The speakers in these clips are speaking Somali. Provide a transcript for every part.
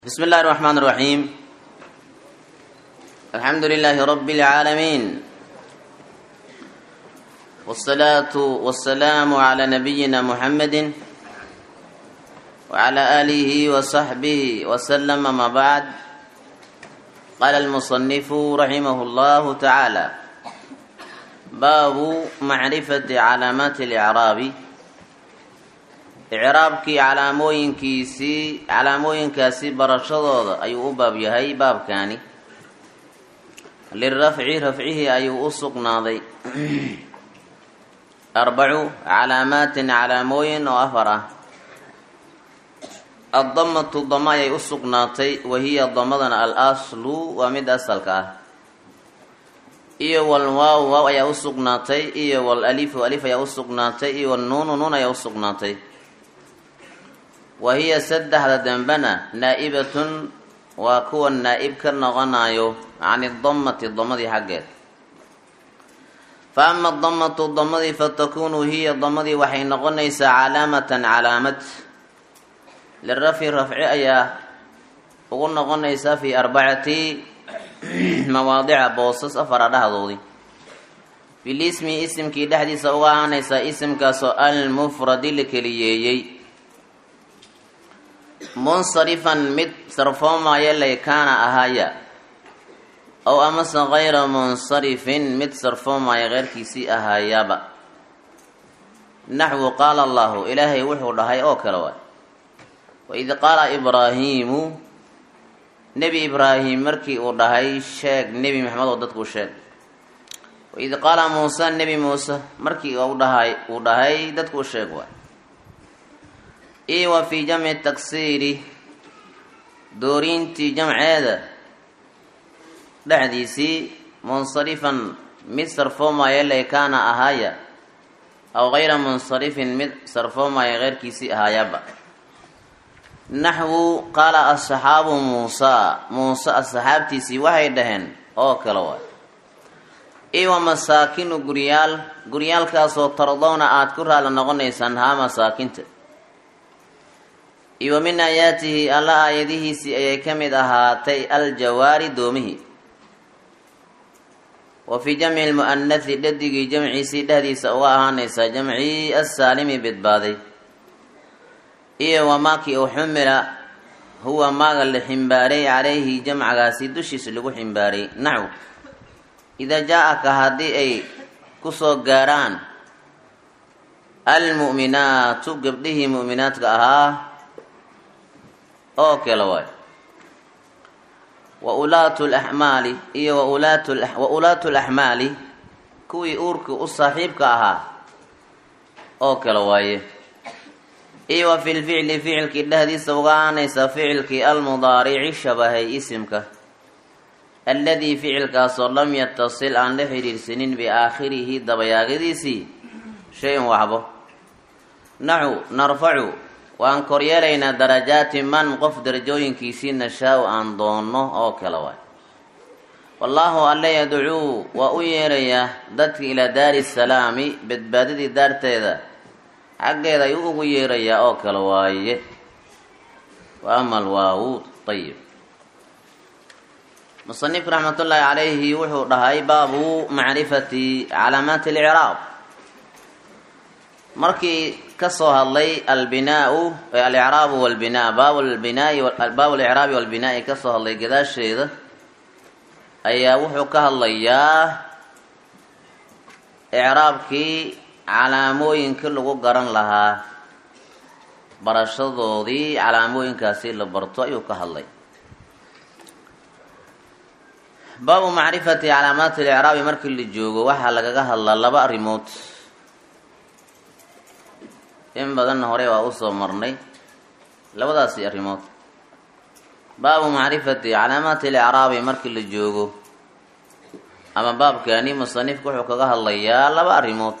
بسم الله الرحمن الرحيم الحمد لله رب العالمين والصلاة والسلام على نبينا محمد وعلى آله وصحبه وسلم ما بعد قال المصنف رحمه الله تعالى باب معرفة علامات الإعراب icraabkii calaamooyinkiisii calaamooyinkaasi barashadooda ayuu u baab yahay baabkaani lirafci rafcihii ayuu u sugnaaday arbacu calaamaatin calaamooyin oo afar ah addamatu dama ayay u sugnaatay wahiya damadana al aslu waa mid asalka ah iyo walwaaw waaw ayaa u sugnaatay iyo wal alifu alif ayaa u sugnaatay iyo walnuunu nuun ayaa u sugnaatay wa hiya saddexda dambena naa'ibatun waa kuwa naa'ib ka noqonayo can idamati damadii xaggeed fa ama damatu damadii fatakunu hiya damadii waxay noqonaysaa calaamatan calaamad lirafci rafci ayaa ugu noqonaysaa fii arbacati mawaadica boosas afara dhahdoodii bilismi isimkii dhexdiisa uga ahaanaysaa isimkaasoo almufradi la keliyeeyey munsarifan mid sarfoomaya laykaana ahaya ow amase kayra munsarifin mid sarfoomaya keyrkiisii ahaayaba naxwu qaala allahu ilaahay wuxuu dhahay oo kale waay waid qaala ibraahiimu nebi ibraahim markii uu dhahay sheeg nebi maxamed oo dadkuu sheeg waid qaala muuse nebi muuse markii uu dhahay uu dhahay dadkuu sheeg waay iyo wa fii jamci taksiiri dooriintii jamceeda dhexdiisii munsarifan mid sarfoomaya laykaana ahaaya aw kayra munsarifin mid sarfoomaya keyrkiisii ahaayaba naxwu qaala asxaabu muusaa muuse asxaabtiisii waxay dhaheen oo kale waay iyo wa masaakinu guryaal guryaalkaasoo tardowna aada ku raali noqonaysaan haa masaakinta iyo wa min aayaatihi alla aayadihiisii ayay ka mid ahaatay aljawaari doomihii wa fii jamci lmu'anathi dhadigii jamciisii dhexdiisa uga ahaanaysaa jamcii assaalimi bidbaaday iyo wamaakii u xumila huwa maaga la ximbaaray calayhi jamcagaasi dushiisa lagu ximbaaray naxw idaa jaa-aka haddii ay kusoo gaarhaan almu'minaatu gabdhihii mu'minaadka ahaa oo kale waay wa ulaatu laxmaali iyo wa ulaatu laxmaali kuwii uurkii u saaxiibka ahaa oo kale waaye iyo wa fi lficli ficilkii dhexdiisa uga aanaysa ficilkii almudaarici shabahay isimka alladii ficilkaasoo lam yatasil aan la xidhiirsanin biaakhirihi dabayaagadiisii shay-un waxbo naxu narfacu waan koryeelaynaa darajaati man qof darajooyinkiisii nashaa-u aan doonno oo kale waay wallaahu alle yadcuu waa u yeerayaa dadka ilaa daari salaami badbaadadii daarteeda xaggeeda ayuu ugu yeerayaa oo kale waaye wa ama alwaawuud ayib musanif raxmatullaahi calayhi wuxuu dhahay baabu macrifati calaamaati alicraab markii kasoo hadlay albinaau alicraabu walbinaa baab lbinaai baabu alicraabi walbinaa'i kasoo hadlay gadaasheeda ayaa wuxuu ka hadlayaa icraabkii calaamooyinka lagu garan lahaa barashadoodii calaamooyinkaasi la barto ayuu ka hadlay baabu macrifati calaamaati alicraabi markii la joogo waxaa lagaga hadlaa laba arrimood in badanna hore waa usoo marnay labadaasi arrimood baabu macrifati calaamaati alicraabi markii la joogo ama baabkani musanifku wuxuu kaga hadlayaa laba arrimood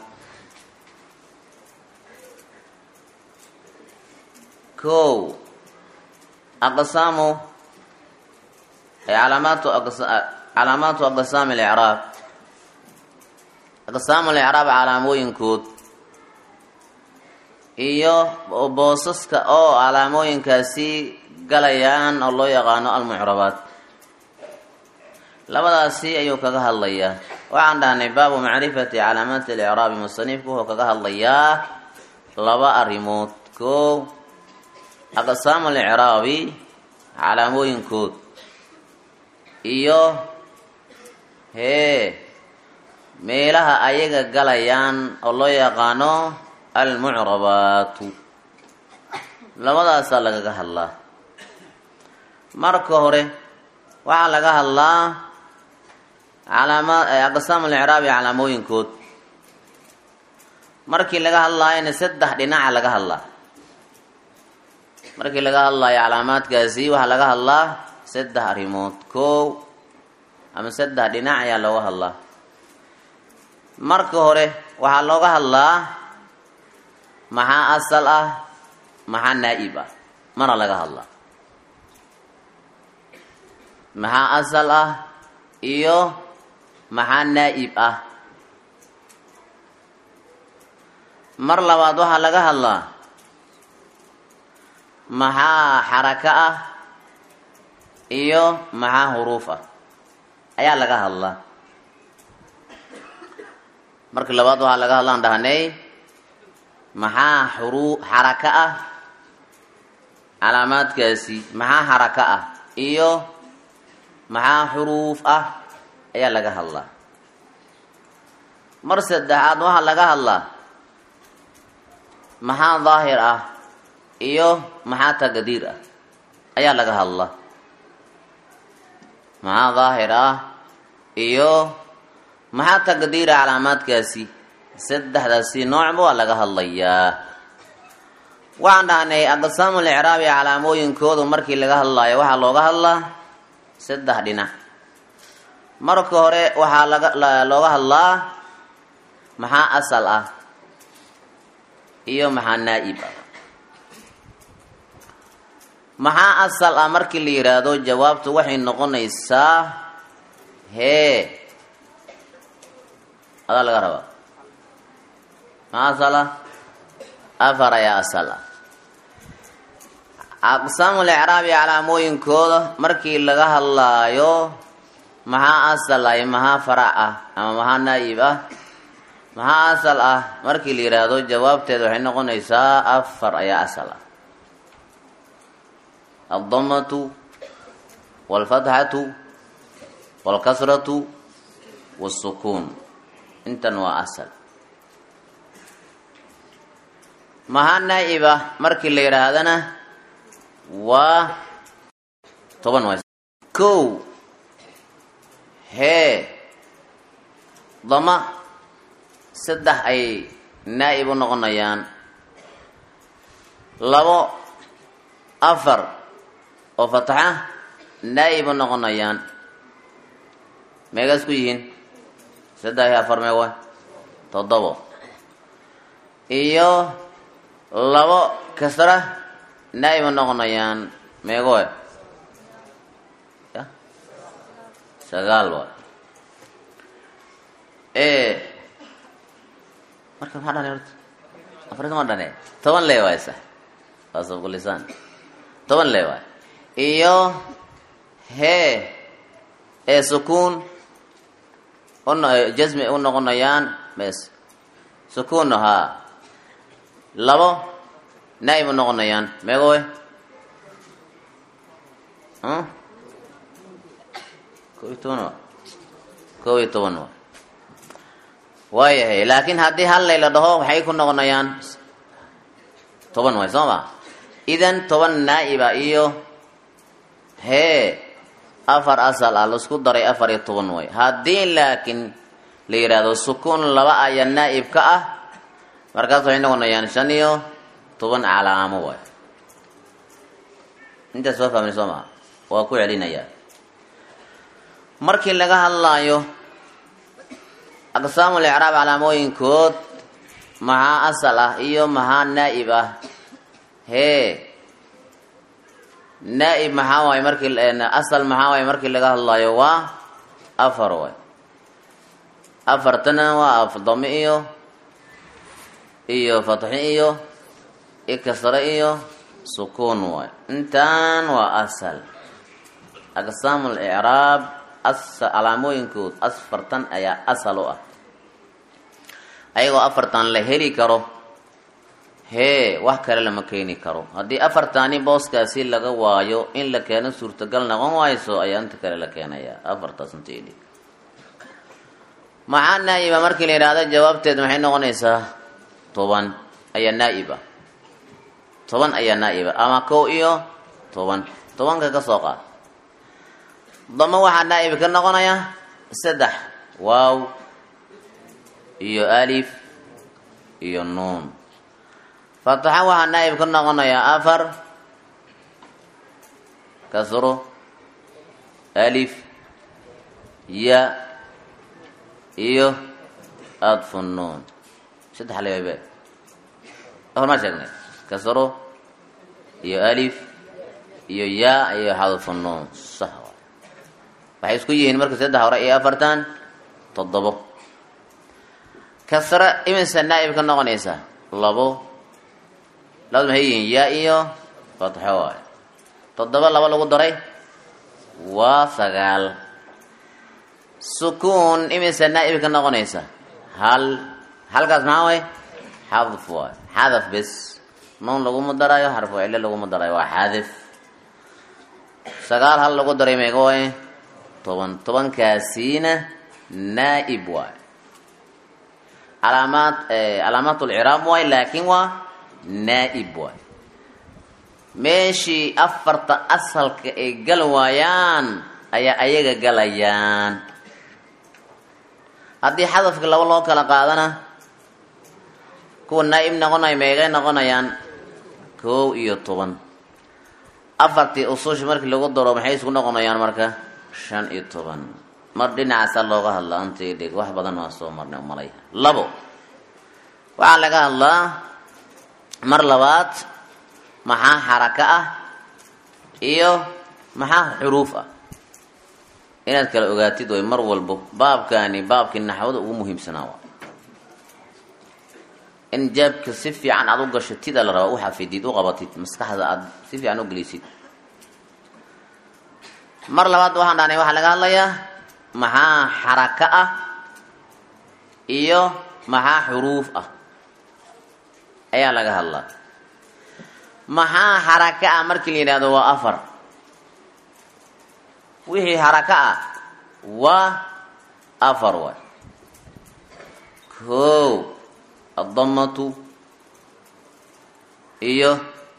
kow aqsaamu calaamaatu calaamaatu aqsaami alicraab aqsaamu alicraab calaamooyinkood iyo boosaska oo calaamooyinkaasi galayaan oo loo yaqaano almucrabaat labadaasi ayuu kaga hadlayaa waxaan dhahnay baabu macrifati calaamaati alicraabi musanifku wuxuu kaga hadlayaa laba arrimood koow aqsaamu alicraabi calaamooyinkood iyo hee meelaha ayaga galayaan oo loo yaqaano almucrabaatu labadaasaa lagaga hadlaa marka hore waxaa laga hadlaa calaama aqsaam alicraabi calaamooyinkood markii laga hadlaayona saddex dhinaca laga hadlaa markii laga hadlaayo calaamaadkaasi waxaa laga hadlaa saddex arrimood koow ama saddex dhinac ayaa looga hadlaa marka hore waxaa looga hadlaa maxaa asal ah maxaa naa-ib ah mana laga hadlaa maxaa asal ah iyo maxaa naa-ib ah mar labaad waxaa laga hadlaa maxaa xaraka ah iyo maxaa huruuf ah ayaa laga hadlaa markii labaad waxaa laga hadlaan dhahnay maxaa xuru xaraka ah calaamaadkaasi maxaa xaraka ah iyo maxaa xuruuf ah ayaa laga hadlaa mar saddexaad waxaa laga hadlaa maxaa daahir ah iyo maxaa taqdiir ah ayaa laga hadlaa maxaa daahir ah iyo maxaa taqdiira calaamaadkaasi saddexdaasi noocba waa laga hadlayaa waxaan dhahnay aqsaamu licraabi calaamooyinkoodu markii laga hadlaayo waxaa looga hadlaa saddex dhinac marka hore waxaa laga looga hadlaa maxaa asal ah iyo maxaa naa-ib ah maxaa asal ah markii la yidhaahdo jawaabtu waxay noqonaysaa hee adaa laga rabaa maxaa asal ah afar ayaa asal ah aqsaamu licraabi calaamooyinkooda markii laga hadlaayo maxaa asal ah iyo maxaa farac ah ama maxaa naa-ib ah maxaa asal ah markii la yidhaahdo jawaabteeda waxay noqonaysaa afar ayaa asal ah aldamatu walfatxatu walkasratu wasukuun intan waa asal maxaa naa-ib ah markii la yidhaahdana waa toban waa kow hee dama saddex ay naa-ib u noqonayaan labo afar oo fataxa naa-ib u noqonayaan meegaas ku yihiin saddex iyo afar meewa toddobo iyo labo kasra naa-ib u noqonayaan meegoe ya sagaal wa marka maxaa dhane horta afarta ma dhane toban lee waay sax waa sabqulisaan toban lee waay iyo hee ee sukuun un jasmi u noqonayaan mes sukuunno haa labo naa-ib u noqonayaan meegowe ko iyo toban wa kow iyo toban wa waayahay laakiin haddii hal layla dhaho waxay ku noqonayaan toban waay soo ma idan toban naa-iba iyo hee afar asal ah laisku daray afar iyo toban way haddii laakiin la yidhaahdo sukuun laba aya naa-ib ka ah markaas waxay noqonayaan shan iyo toban calaamo waay intaas waa fahmay soo maa waa ku celinayaa markii laga hadlaayo aqsaamu licraab calaamooyinkood maxaa asal ah iyo maxaa naa-ib ah hee naa-ib maxaa waaye markii asal maxaa waaye markii laga hadlaayo waa afar waay afartana waa afdami iyo iyo fatxi iyo ikasre iyo sukuun waay intaan waa asal aqsaamu licraab calaamooyinkood afartan ayaa asal u ah ayagoo afartan la heli karo hee wax kale lama keeni karo haddii afartani booskaasi laga waayo in la keeno suurtagal noqon wayso ayaa inta kale la keenayaa afartaas intaydi maxaa naa'iba markii la yidhaahdo jawaabteed maxay noqonaysaa toban ayaa naa'iba toban ayaa naa'iba ama kow iyo toban tobanka ka soo qaad damo waxaa naa'ib ka noqonaya saddex waaw iyo alif iyo nuun fataxa waxaa naa'ib ka noqonayaa afar kasro alif ya iyo adfu nuun saddex leebe hormaa sheegnay kasro iyo alif iyo ya iyo xadfu nuun sax waxay isku yihiin marka saddex hore iyo afartan toddobo kasra iminsa naa'ib ka noqonaysa labo labada maxay yihiin ya iyo fatxo waay toddoba laba lagu daray waa sagaal sukuun iminsa naa'ib ka noqonaysa hal halkaas maxaa way xadf waay xadaf bes nuun laguma darayo xarfu cilo laguma darayo waa xadif sagaal hal lagu daray meega waay toban tobankaasiina naa'ib waay calaamaad calaamaat lciraab waay laakiin waa naa'ib waay meeshii afarta asalka ay gal waayaan ayaa ayaga galayaan haddii xadafka laba loo kala qaadana kuwa naa'ib noqonaya meegay noqonayaan kow iyo toban afartii usushi markii lagu daro maxay isku noqonayaan marka shan iyo toban mar dhinacaasaa looga hadlaa antii dhig wax badan waa soo marnay umalay labo waxaa laga hadlaa mar labaad maxaa xaraka ah iyo maxaa xuruuf ah inaad kala ogaatid way mar walbo baabkaani baabkii naxwada ugu muhiimsanaa waa in jaabka si fiican aada u gashatida la rabaa u xafidid u qabatid maskaxda aada si fiican u gelisid mar labaad waxaan dhahnay waxaa laga hadlayaa maxaa xaraka ah iyo maxaa xuruuf ah ayaa laga hadlaa maxaa xaraka ah markii la yidhahdo waa afar wixii xaraka ah waa afar waay kow addamatu iyo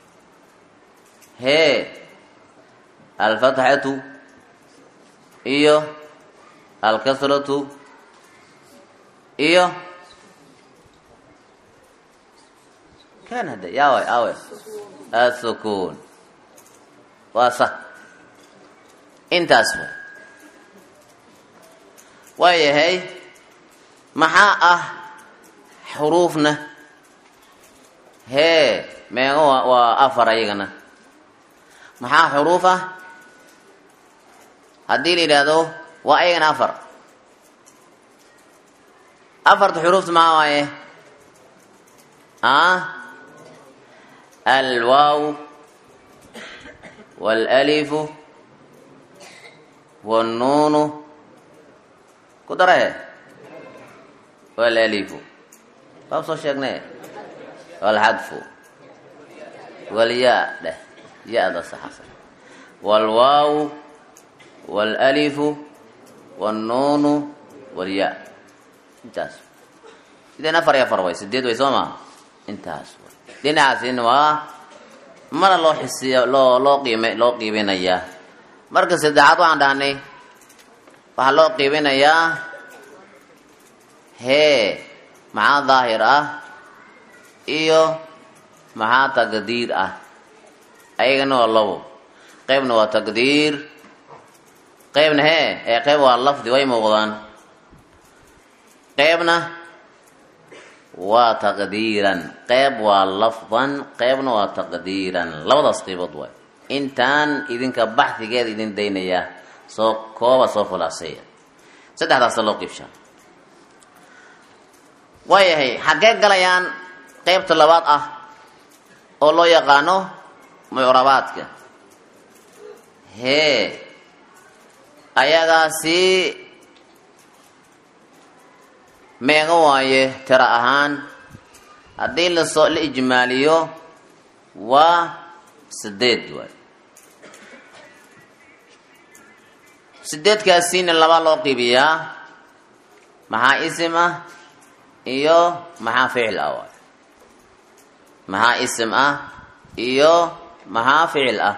hee alfatxatu iyo alkasratu iyo kan hade yaa way awe asukun waa sa intaas way waayahay maxaa ah xuruufna hee meego waa afar ayagana maxaa xuruuf ah haddii la yidhaahdo waa ayagana afar afarta xuruufta maxaa waaye a alwaaw waalalifu wاnnuunu ku darahe waalalifu baab soo sheegne waalxadfu waalyaa dheh ya-da saxasa waalwaaw waalalifu wاnnuunu waalyaa intaas sideen afar iyo afar way sideed way soo maa intaas way dhinacaasina waa mana loo xisiya loo loo qiime loo qiibinayaa marka saddexaad waxaan dhahnay waxaa loo qiibinayaa hee maxaa daahir ah iyo maxaa taqdiir ah ayagana waa labo qeybna waa taqdiir qeybna hee ee qeyb waa lafdi way muuqdaan qeybna waa taqdiiran qeyb waa lafdan qeybna waa taqdiiran labadaas qeybood waay intaan idinka baxdigeeda idin daynaya soo kooba soo fulaaseeya saddexdaasa loo qiibshaa waayahay xaggee galayaan qeybta labaad ah oo loo yaqaano mucrabaadka hee ayagaasi meega waaye tiro ahaan haddii lasoo la ijmaaliyo waa sideed waay sideedkaasiina laba loo qiibiyaa maxaa isim ah iyo maxaa ficil ah waay maxaa isim ah iyo maxaa ficil ah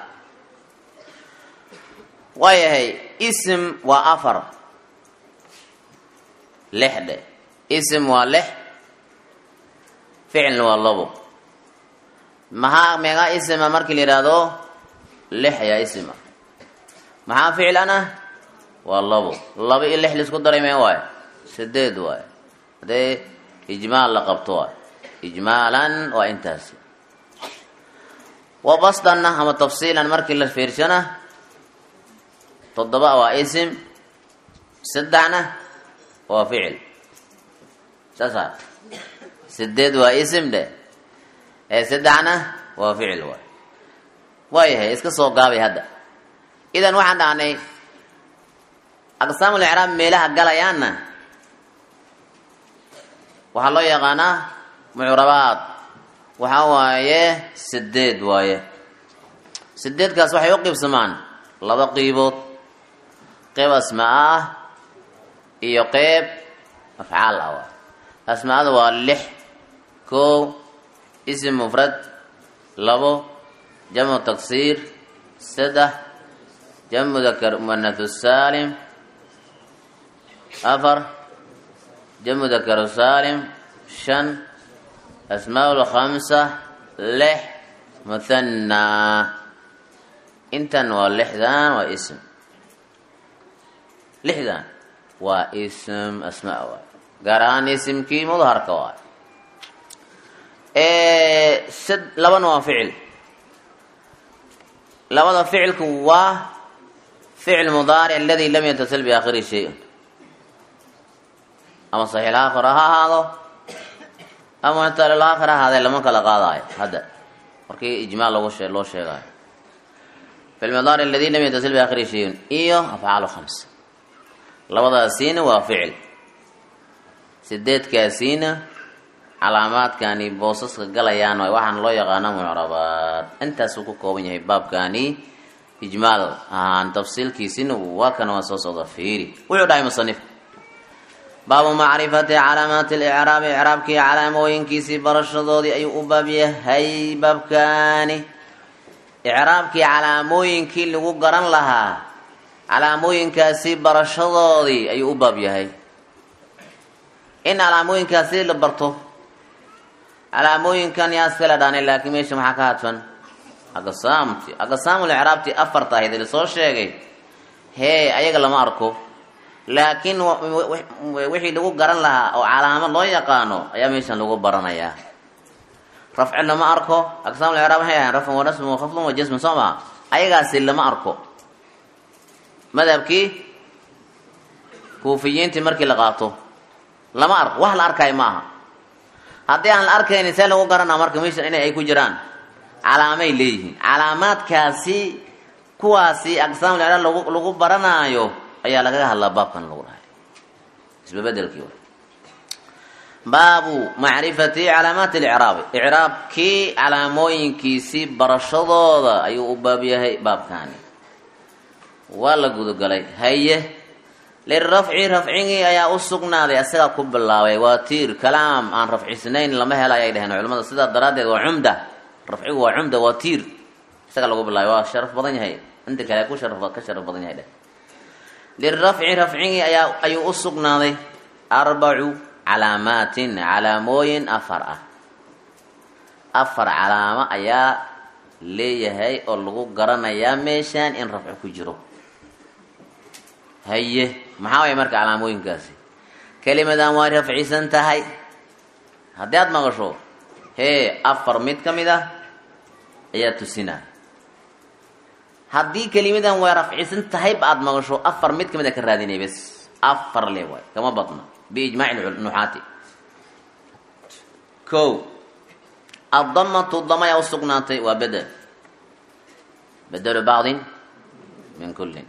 waayahay isim waa afar lix dhe isim waa lix ficilna waa labo maxaa meegaa isima markii la yidhaahdo lix ayaa isima maxaa ficilana waa labo laba iyo lix laisku daray mee waayo sideed waayo haddee ijmaal la qabto waayo ijmaalan waa intaasi wa basdanna ama tafsiilan markii la fiirsana toddoba waa isim saddexna waa ficil saasa sideed waa isim dhe ee saddexna waa ficil waay waayahay iska soo gaabay hadda idan waxaan dhahnay aqsaamul icraab meelaha galayaanna waxaa loo yaqaanaa mucrabaad waxaa waaye sideed waaye sideedkaas waxay u qiibsamaan laba qiibood qeyb asmaa ah iyo qeyb afcaal ah waay asmaada waa lix kow isim mufrad labo jamcu taksiir saddex jamcu mudakar muanathu saalim afar jamcu mudakaru saalim shan asmaa lkhamsa lix muthannaa intan waa lixdan waa ism lixdan waa ism asmaa waay gaar ahaan isimkii mudharka waay sad labana waa ficil labada ficilku waa ficil mudaaric aladi lam yatasil biaakhiri shay-un ama saxiix aakhir ha ahaado ama muctal aakhir ha ahaadee lama kala qaadaayo hadda markii ijmaal lagu shee loo sheegaayo fi lmudaaric aladi lam yatasil biaakhiri shay-un iyo afcaalu khamsa labadaasiina waa ficil sideedkaasiina calaamaadkani boosaska galayaan waay waxaana loo yaqaana mucrabaad intaasuu ku kooban yahay baabkani ijmaal ahaan tafsiilkiisina waa kana waa soo socda fiiri wuxuu dhahay musanif baabu macrifati calaamaati licraabi icraabkii calaamooyinkiisii barashadoodii ayuu u baab yahay baabkani icraabkii calaamooyinkii lagu garan lahaa calaamooyinkaasi barashadoodii ayuu u baab yahay in calaamooyinkaasi la barto calaamooyinkan yaa iskala dhaanay laakiin meesha maxaa ka hadfan aqsaamti aqsaamul icraabti afarta ahayd lasoo sheegay hee ayaga lama arko laakiin wixii lagu garan lahaa oo calaamad loo yaqaano ayaa meeshan lagu baranayaa rafci lama arko aqsaamul icraab waxay ahayn rafcun wa nasbun wa khafdun wa jasmun soo maa ayagaasi lama arko madhabkii kuufiyiintii markii la qaato lama arko wax la arkaayo ma aha haddii aan la arkaynin see lagu garanaa marka meeshan inay ay ku jiraan calaamay leeyihiin calaamaadkaasi kuwaasi aqsaamul icraab lagu lagu baranaayo ayaa lagaga hadlaa baabkan lagu dhahay isbabedelkii baabu macrifati calaamaati licraabi icraabkii calaamooyinkiisii barashadooda ayuu u baab yahay baabkani waa la gudagalay haye lirafci rafcigii ayaa u sugnaaday asagaa ku bilaabay waa tiir kalaam aan rafcisnayn lama hela ayay dhaheen culimada sidaa daraaddeed waa cumda rafcigu waa cumda waa tiir isaga lagu bilaabay waa sharaf badan yahay inta kale ku sharaf ka sharaf badan yahay dheh lirafci rafcigii ayaa ayuu u sugnaaday arbacu calaamaatin calaamooyin afar ah afar calaamo ayaa leeyahay oo lagu garanayaa meeshaan in rafci ku jiro haye maxaa waaya marka calaamooyinkaasi kelimadan waa rafcisan tahay haddii aada maqasho hee afar mid ka mid ah ayaa tusinaya haddii kelimadan waa rafcisan tahayba aada maqasho afar mid ka mid a ka raadinay bes afar le waay kama badna biijmaaci nuxaati ko addamatu dama ayaa usugnaatay waa bedel bedelu bacdin min kullin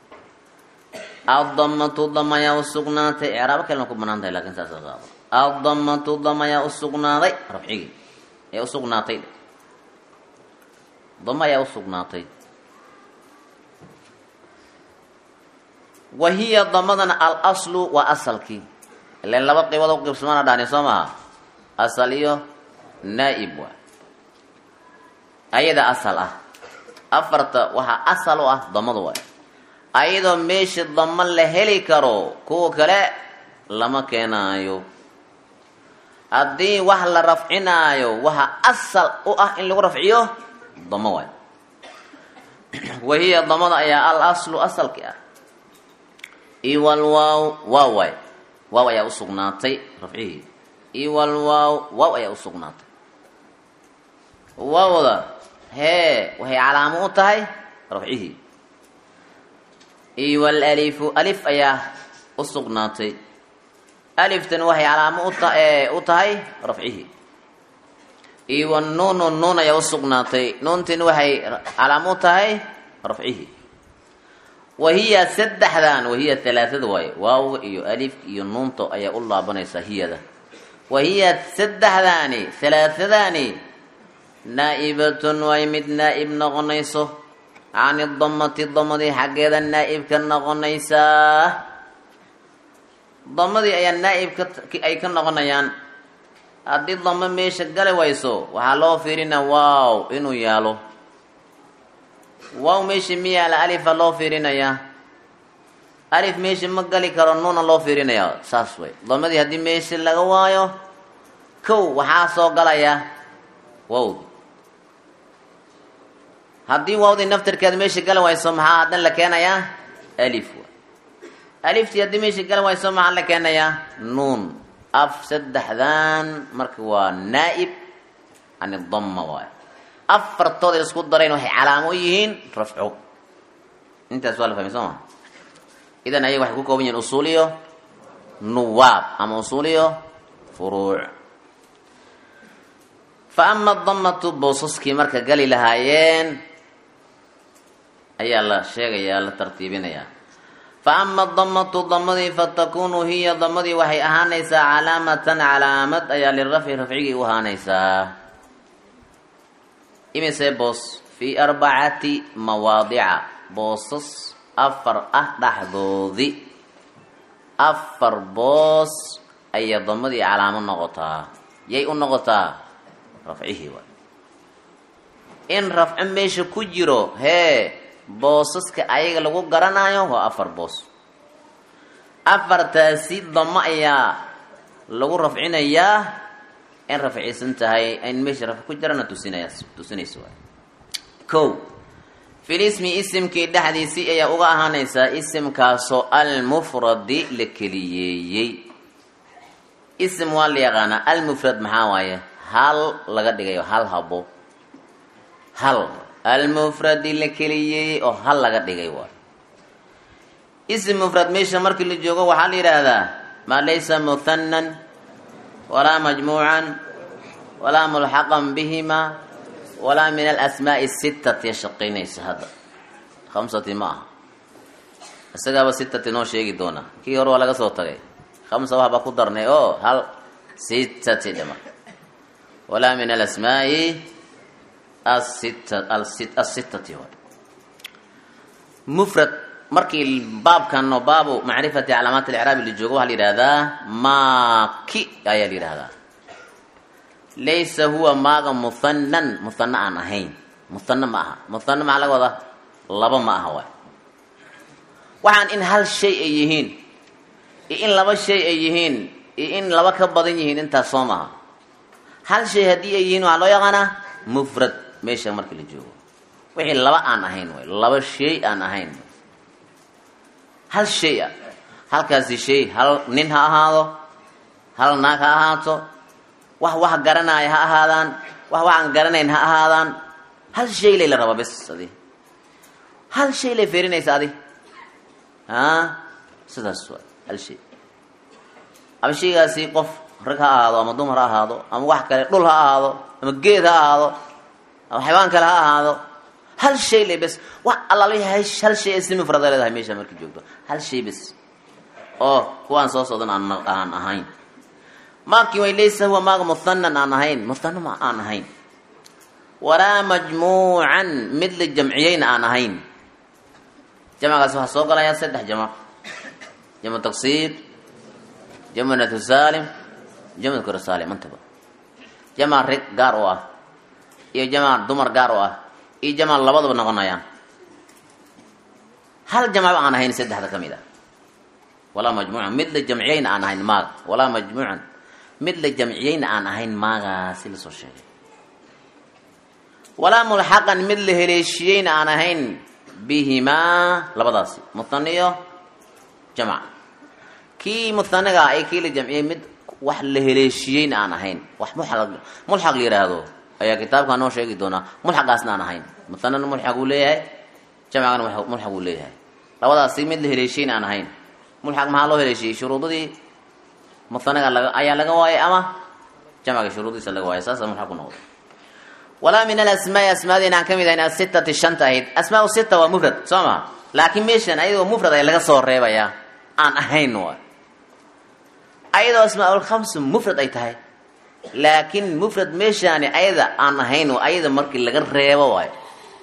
addamatu dama ayaa u sugnaatay icraabo kalena ku banaan tahay lakin saas qaado addamatu dama ayaa u sugnaaday rafcigii ayaa usugnaatay dama ayaa usugnaatay wa hiya damadana alaslu waa asalkii ilan laba qibood u qibsamaana dhahni soo maha asal iyo naa'ib waa ayada asal ah afarta waxaa asal u ah damadu waay ayadoo meesha damo la heli karo kuwa kale lama keenaayo haddii wax la rafcinaayo waxa asal u ah in lagu rafciyo damo waay wa hiya damada ayaa al aslu asalki ah iwal waaw waaw waay waaw ayaa usugnaatay rafcihii iwal waaw waaw ayaa usugnaatay waawda hee waxay calaamo u tahay rafcihii iwal alifu alif ayaa usugnaatay aliftan waxay calaamo uta u tahay rafcihii iwa nuunu nuun ayaa usugnaatay nuuntin waxay calaamo u tahay rafcihii wahiya saddexdan wahiya halaaada waaye waaw iyo alif iyo nuunto ayaa u laabanaysaa hiyada wahiya saddexdaani halaaadaani naa'ibatun way mid naa'ib noqonayso cani damati damadii xaggeeda naa'ib ka noqonaysaa damadii ayaa naa'ib ay ka noqonayaan haddii damo meesha gali wayso waxaa loo fiirina waaw inuu yaalo waaw meesha mi yaala alifa loo fiirinayaa alif meesha ma gali karo nuuna loo fiirinayaa saas way damadii haddii meesha laga waayo kow waxaa soo galaya wawdi haddii waawdii naftirkeeda meesha gali wayso maxaa haddan la keenayaa alif way aliftii haddii meesha gali wayso maxaa la keenayaa nuun af saddexdan marka waa naa'ib can idama waay afartooda isku darayn waxay calaamo u yihiin rafco intaas waa la fahmay soo maa idan ayaga waxay ku kooban yihiin usuuliyo nuwaab ama usuuliyo furuuc fa ama damatu boosaskii marka gali lahaayeen ayaa la sheegayaa la tartiibinayaa fa ama damatu damadii fatakunu hiya damadii waxay ahaanaysaa calaamatan calaamad ayaa lirafci rafcigii u ahaanaysaa imise boos fii arbacati mawaadica boosas afar ah dhexdoodi afar boos ayaa damadii calaamo noqotaa yay u noqotaa rafcihii waay in rafco meesha ku jiro hee boosaska ayaga lagu garanayo waa afar boos afartaasi damo ayaa lagu rafcinayaa in rafciisan tahay in meesha rafc ku jirana tusinaya tusinaysa waay ko filismi isimkii dhexdiisii ayaa uga ahaanaysaa isimkaasoo almufradi la keliyeeyey isim waa la yaqaanaa almufrad maxaa waaye hal laga dhigayo hal habo hal almufradi la keliyeeyey oo hal laga dhigay waay isim mufrad meesha markii la joogo waxaa la yidhaahdaa maa laysa muhanan walaa majmuucan walaa mulxaqan bihima walaa min alasmaa'i sittati shaqaynaysa hadda khamsati ma aha isagaaba sittati noo sheegi doonaa kii hore waa laga soo tagay khamsa waxbaa ku darnay oo hal sittati dhima walaa min alasmaa'i asittati mufrad markii baabkan oo baabu macrifati calaamaat alicraabi la joogo waxaa la yidhahdaa maaki ayaa la yidhahdaa laysa huwa maaga muhanan muhano aan ahayn muhano ma aha muhano maxaa laga wadaa laba ma aha waay waxaan in hal shay ay yihiin iyo in laba shay ay yihiin iyo in laba ka badan yihiin intaas soo maaha hal shay haddii ay yihiin waxaa loo yaqaanaa mufrad meesha markii la joogo wixii laba aan ahayn waay laba shay aan ahayn hal shay ah halkaasi shay hal nin ha ahaado hal naag ha ahaato wax wax garanaya ha ahaadaan wax waxaan garanayn ha ahaadaan hal shay lay la rabaa bes adi hal shay lay feerinaysa adi a sidaas waa hal shay ama shaygaasi qof rag ha ahaado ama dumar ha ahaado ama wax kale dhul ha ahaado ama geed ha ahaado ama xaywaan kale ha ahaado hal shay le bes wax allaalayahay hal shay ee si mufrada leedahay meesha markii joogto hal shay bes oo kuwaan soo socdan aan aan ahayn maakii way laysa huwa maaga muhanan aan ahayn muhano ma aan ahayn walaa majmuucan mid la jamciyeyna aan ahayn jamcgaas waxaa soo galayaa saddex jamc jamcu taqsiir jamcu nathu saalim jamcu kura saalim intaba jamca rig gaar u ah iyo jamca dumar gaar u ah iyo jamca labadaba noqonayaan hal jamcba aan ahayn saddexda ka mid ah walaa majmuucan mid la jamciyeyna aan ahayn maaga walaa majmuucan mid la jamciyeyna aan ahayn maagaasi lasoo sheegay walaa mulxaqan mid la heleeshiyeyna aan ahayn bihimaa labadaasi muhaniyo jamc kii muhaniga ay kii la jamciyey mid wax la heleeshiyeyna aan ahayn wax mulxaq la yidhaahdo ayaa kitaabkaa noo sheegi doonaa mulxaqaasna aan ahayn muhanana mulxaq uu leeyahay jamcigana mulxaq uu leeyahay labadaasi mid la heleeshiyeyna aan ahayn mulxaq maxaa loo heleeshiyey shuruudadii muhaniga laga ayaa laga waayay ama jamciga shuruudiisa laga waayay saasa mulxaq ku noqday walaa min alasmaai asmaadiina aan ka mid ahayn asitati shanta ahayd asmaa sita waa mufrad soo maa laakiin meeshan ayadoo mufrad ay laga soo reebayaa aan ahayn waay ayadoo asmaaulkhamsu mufrad ay tahay laakiin mufrad meeshaani ayada aan ahayn ayada markii laga reebo waayo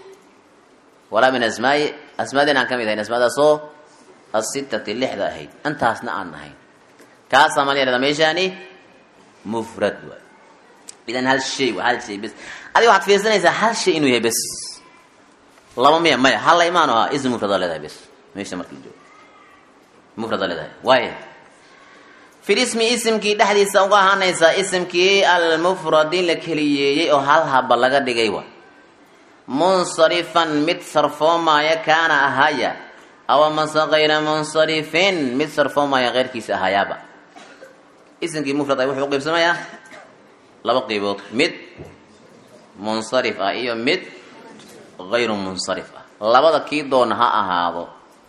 walaa min asmaai asmaadiina aan ka mid ahayn asmaadaasoo asitati lixda ahayd intaasna aan ahayn kaasaa maa layahahda meeshaani mufrad waay idan hal shay waa hal shay bes adiga waxaad fiirsanaysaa hal shay inuu yahay bes laba miya maya hal la imaan ahaa ism mufrada leedahay bes meesha markii la joogo mufrada leedahay waaya fil ismi isimkii dhexdiisa uga ahaanaysaa isimkii almufradi la keliyeeyey oo hal haba laga dhigay wa munsarifan mid sarfoomaya kaana ahaya aw mase kayra munsarifin mid sarfoomaya keyrkiisa ahayaaba isimkii mufrad ay wuxuu uqaybsamayaa laba qeybood mid munsarif ah iyo mid hayru munsarif ah labada kii doona ha ahaado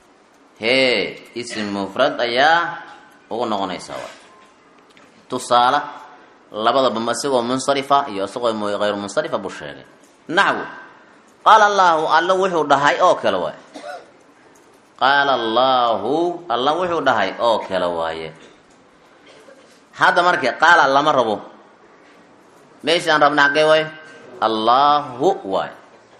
hee isim mufrad ayaa ugu noqonaysaa wa tusaale labadaba isagoo munsarifa iyo isagoo hayru munsarifa buu sheegay naxwu qaala allaahu alla wuxuu dhahay oo kale waay qaala allaahu alla wuxuu dhahay oo kale waaye hadda marka qaala lama rabo meeshaan rabna xaggee waay allaahu waay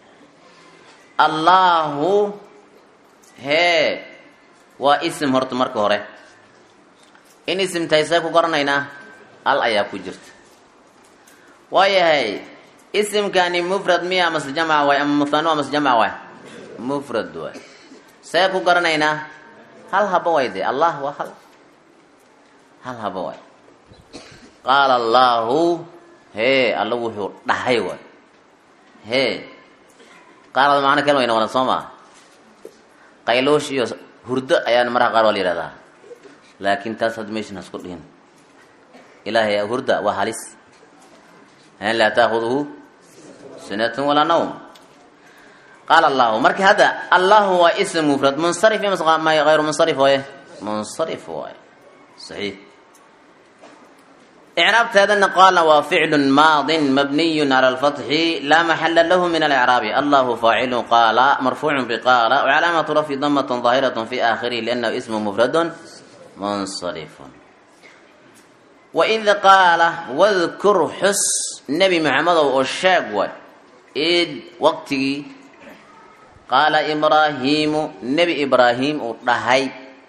allaahu hee waa isim horta marka hore in isim tahay see ku garanaynaa al ayaa ku jirta waayahay isimkani mufrad miya mase jamca waay ama muhano mase jamca waay mufrad waay see ku garanaynaa hal haba waay dee allah waa hal hal haba waay qaala allaahu hee alla wuxuu dhahay waay hee qaarada macno kale way noqonaa soo maa qayloosh iyo hurdo ayaan maraha qaar waa la yihahdaa laakiin taas hadda meeshan hasku dhihin ilaahay hurda waa halis an laa taakuduhu sinatun walaa nawm qaala allahu marka hadda allahu waa ism mufrad munsarif iyo hayru munsarif waaye munsarif waaye saxiix إعرابteedana qaala waa ficl maadi mabniy عlى الفتحi laa maxala lahu min الإعraabi allahu faacilu qaala marfuuc bqaala وcalaamaة rafyi damaة ظaahiraة fi aakhirih لأnnahu ism mfrad munsarif waid qaala wdkur xus nebi maxamedow oo sheeg way id waqtigii qaala ibraahiimu nebi ibraahim uu dhahay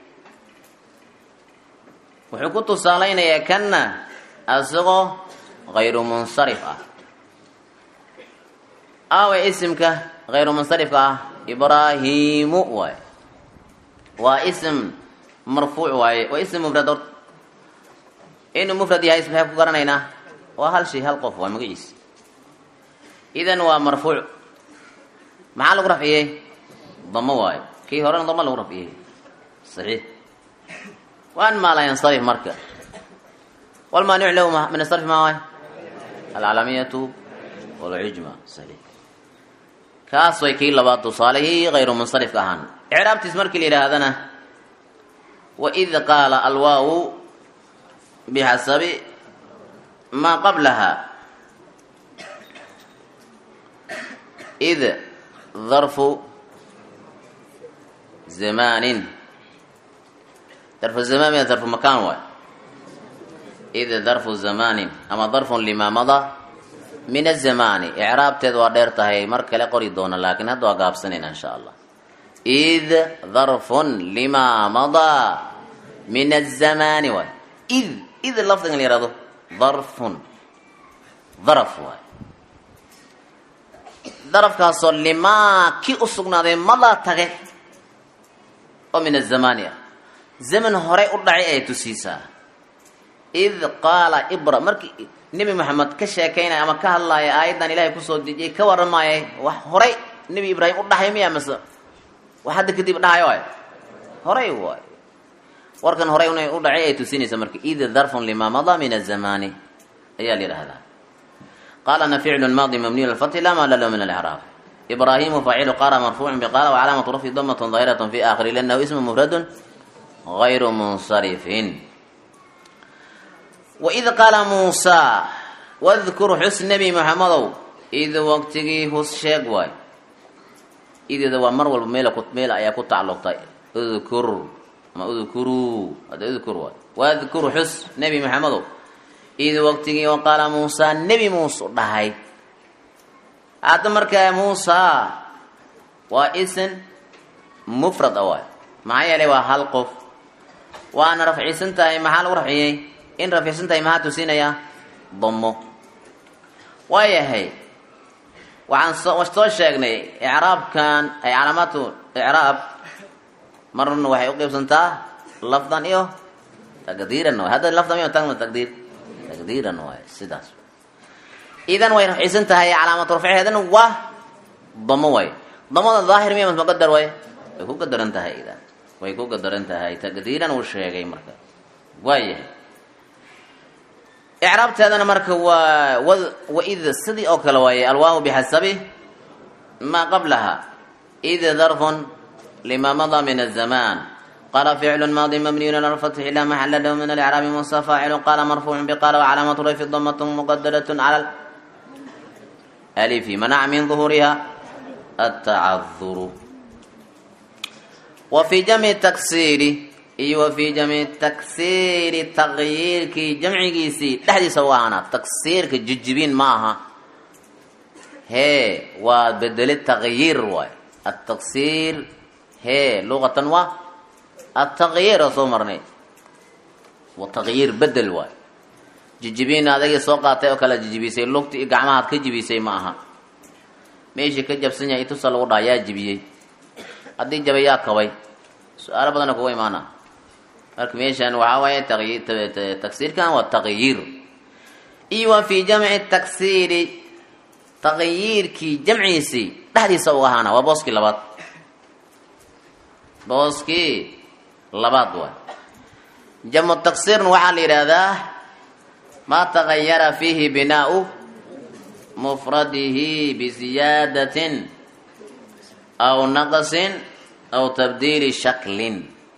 wuxuu ku tusaalaynayaa kana asagoo hayru munsarif ah aawe isimka hayru munsarifka ah ibraahimu waay waa ism marfuuc waaye waa ism mufrad horta inuu mufrad yahay maxay ku garanaynaa waa hal shay hal qof waa magaciisa idan waa marfuuc maxaa lagu rafciyey damo waayo kii horena damo lagu rafciyey saxiix waan maala yansarif marka والمانع له من الصرف ما هو العالمية والعجمة صحيح كاس way kii labaad tusaalihii غayru منصرف ahaan إعraabtiis markii la yidhaahdana وإذ qaala alwaaw بxasabi maa qablaha إd darfu zamaanin darfu zamaan miya darfu makaan waay id darfu zamaanin ama darfun limaa mada min azamaani icraabteed waa dheer tahay mar kale qori doona laakiin hadda waa gaabsanayna insha allah id darfun limaa madaa min azamaani waay id id lafdigan la yihahdo darfun daraf waay darafkaasoo limaa ki u sugnaaday madaa tage oo min azamaani ah zaman horey u dhacay ay tusiisaa id qaala ibra markii nebi moxamed ka sheekaynaya ama ka hadlaaya aayaddan ilaahay kusoo dejiyay ka waramaayay wax horay nebi ibraahim u dhahay miya mase wax hadda kadib dhahayo waay horay waay warkan horay inay u dhacay ay tusinaysa marka id darfun limaa madaa min azamaani ayaa la yidhahdaa qalana ficlu maadi mabniyu lfathi la malalo min alcraab ibraahimu faacilu qaala marfuucu biqaala wacalaamatu rafyi damatun dahiratun fi aakhiri liannahu ismu mufradun gayru munsarifin waid qaala muusaa wadkur xus nebi moxamedow id waqtigii hus sheeg waay ideeda waa mar walba meel meel ayaa ku tacalluqtay udkur ama udkuruu hada udkur waay wadkur xus nebi moxamedow id waqtigii oo qaala muusaa nebi muuse u dhahay hadda markaa muusaa waa isin mufrad a waay maxaa yeelay waa hal qof waana rafcisan tahay maxaa lagu rafciyey in rafcisan tahay maxaa tusinayaa damo waayahay waxaan soo soo sheegnay icraabkan ay calaamaatu icraab marna waxay u qeybsantaa lafdan iyo taqdiiran waay hadda lafdan iyo tagma taqdiir taqdiiran waay sidaas idan way rafcisan tahay calaamatu rafceedana waa damo waay damada daahir miya masma qadar waay way ku qadaran tahay idan way ku qadaran tahay taqdiiran uu sheegay marka waayahay icraabteedana marka waa waid sidii oo kale waaye alwaawu bixasabi maa qablaha id darfun lima madaa min azamaan qala ficlu maadi mabniyun ala lfatxi la maxala lahu min alcraabi musa faacilu qala marfuucu biqala wacalaamatu rayfi damatun muqadaratun cala alifi manaca min duhuriha atacaduru wa fi jamci taksiiri iyo wa fii jamci taksiiri taqyiirkii jamcigiisii dhexdiisa u ahaanaa taksiirka jijibin ma aha hee waa bedeli taqyiir waay ataksiir hee luqatan waa ataqyiir oo soo marnay wa taqyiir bedel waay jijibin adagii soo qaatay oo kala jijibisay lugti iyo gacmahaad ka jibisay ma aha meeshii ka jabsan yahay itusa lagu dhaha yaa jibiyey haddii jabay yaa kabay su-aalo badana kuga imaana marka meeshan waxaa waaye taksiirkan waa taqyiir iyo wa fii jamci taksiiri taqyiirkii jamciisii dhexdiisa u ahaana waa booskii labaad booskii labaad waay jamcu taksiirna waxaa la yidhaahdaa maa tagayara fiihi binaau mufradihi biziyaadatin aw naqsin aw tabdiili shaklin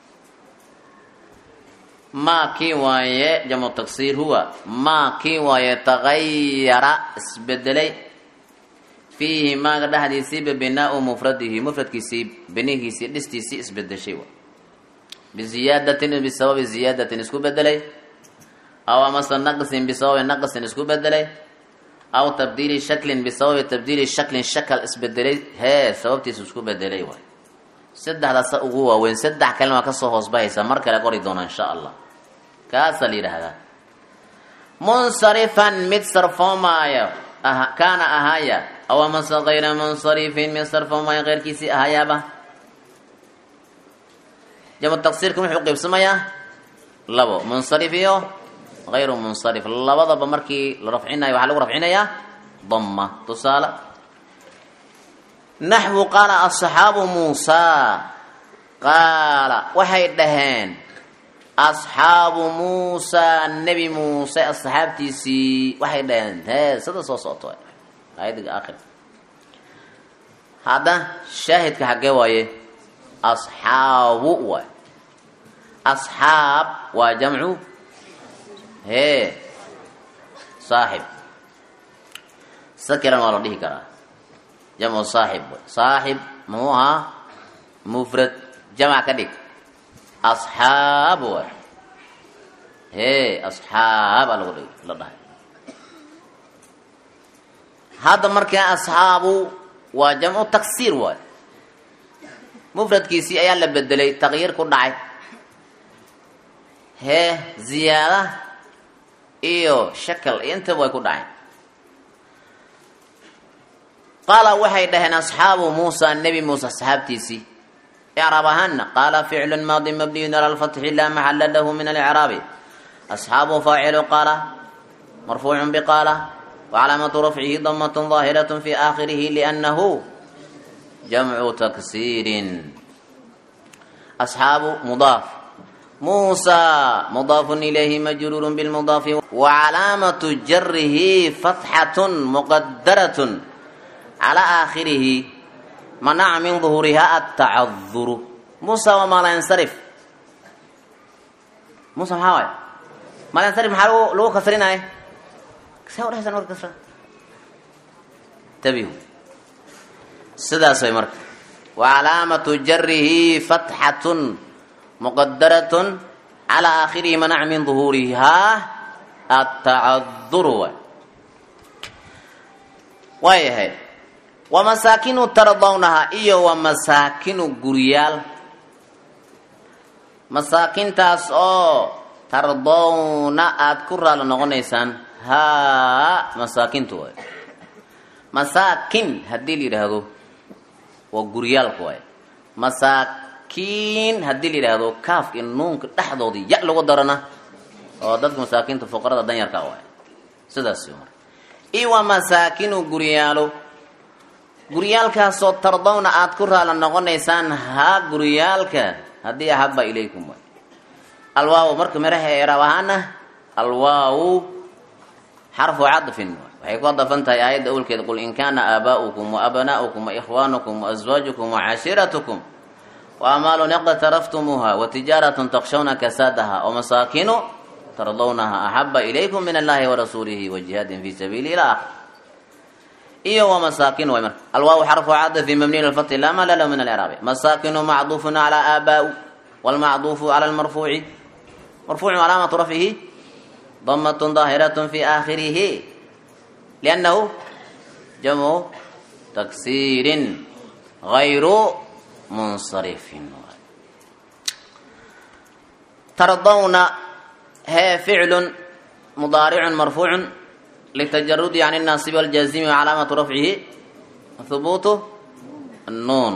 maa kii waaye jamcu taksiir huwa maa kii waaye tagayara isbedelay fiihi maaga dhexdiisiiba binaau mufradihi mufradkiisii binihiisii dhistiisii isbedeshay wa biziyaadatin bisababi ziyaadatin isku bedelay aw amase naqsin bisababi naqsin isku bedelay aw tabdiili shaklin bisababi tabdiili shaklin shakal isbedelay hee sababtiisu isku bedelay waay saddexdaasa ugu waaweyn saddex kalena waa kasoo hoosbahaysa mar kale qori doona insha allah kaasaa la yidhaahdaa munsarifan mid sarfoomaayo kaana ahaaya aw amase kayra munsarifin mid sarfoomaayo keyrkiisii ahaayaaba jamu taqsiirka wuxuu qeybsamayaa labo munsarif iyo hayru munsarif labadaba markii la rafcinayo waxaa lagu rafcinayaa dama tusaale naxwu qaala asxaabu muusaa qaala waxay dhaheen asxaabu muusaa nebi muuse asxaabtiisii waxay dhaheen hee sida soo socoto aayadiga aakhir hadda shaahidka xaggee waaye asxaabu waay asxaab waa jamcu hee saaxib sakiran waa la dhihi karaa jamcu saaxib way saaxib muxuu ahaa mufrad jamac ka dhig asxaab way hee asxaaba lagu dhig la dhahay hadda markaa asxaabu waa jamcu taksiir waay mufradkiisii ayaa la bedelay taqyiir ku dhacay hee ziyaada iyo shakal iyo intaba way ku dhaceen qaala waxay dhaheen asxaabu muusa nebi muuse asxaabtiisii icraab ahaana qaala ficlu maadi mabniyun ala lfatxi laa maxala lahu min alcraabi asxaabu faacilu qaala marfuucu biqaala wacalaamatu rafcihi damat ظaahiraة fi aakhirihi liannahu jamcu taksiirin asxaabu mudaaf muusa mudaafun ilayhi majruurun bilmudaafi wacalaamatu jarihi fatxatun muqadaratun calaa aakhirihi manaca min duhuuriha atacaduru muusa waa maalansarif muusa maxaa waay maalansarif maxaa lagu kasrinaya saa udhehaysan marka kasra tabihu sidaas way marka wacalaamatu jarihi fatxatun muqadaratun calaa aakhirihi manaca min duhuurihaa atacaduru waay waayahay wamasaakinu tardawnaha iyo wamasaakinu guryaal masaakintaas oo tardawna aada ku raali noqonaysaan haa masaakintu waay masaakin haddii la yidhaahdo waa guryaalka waay masaakiin haddii la yidhaahdo kaafka iyo nuunka dhexdoodii ya lagu darana oo dadka masaakiinta fuqarada danyarka waay sidaas marka iyo waa masaakinu guryaalo guryaalkaasoo tardawna aada ku raala noqonaysaan haa guryaalka haddii ahaba ilaykum waay alwaaw marka miraha eraab ahaana alwaaw xarfu cadfin waxay ku adafan tahay aayadda awlkeeda qul in kaana aabaa'ukum wa abnaa'ukum wa ikhwaanukum wa aswaajukum wa cashiiratukum wa amaalun iqtaraftumuuha wa tijaaratun takshawna kasaadaha wa masaakinu tardawnaha axaba ilaykum min allahi warasuulihi wa jihaadin fi sabiili ila akhir iyo wa masaakin way marka alwaaw xarfu cadfi mabniy lfati laa mala lahu min alcraabi masaakinu macduufun calaa aabaa'u walmacduufu cala lmarfuuci marfuucu calaamatu rafcihi damatun daahiratun fi aakhirihi liannahu jamcu taksiirin gayru munsarifin tardawna hee ficlun mudaaricun marfuucun litajarudi can الnaasibi wاljaazimi wcalaamatu rafcihi hubuutu الnuun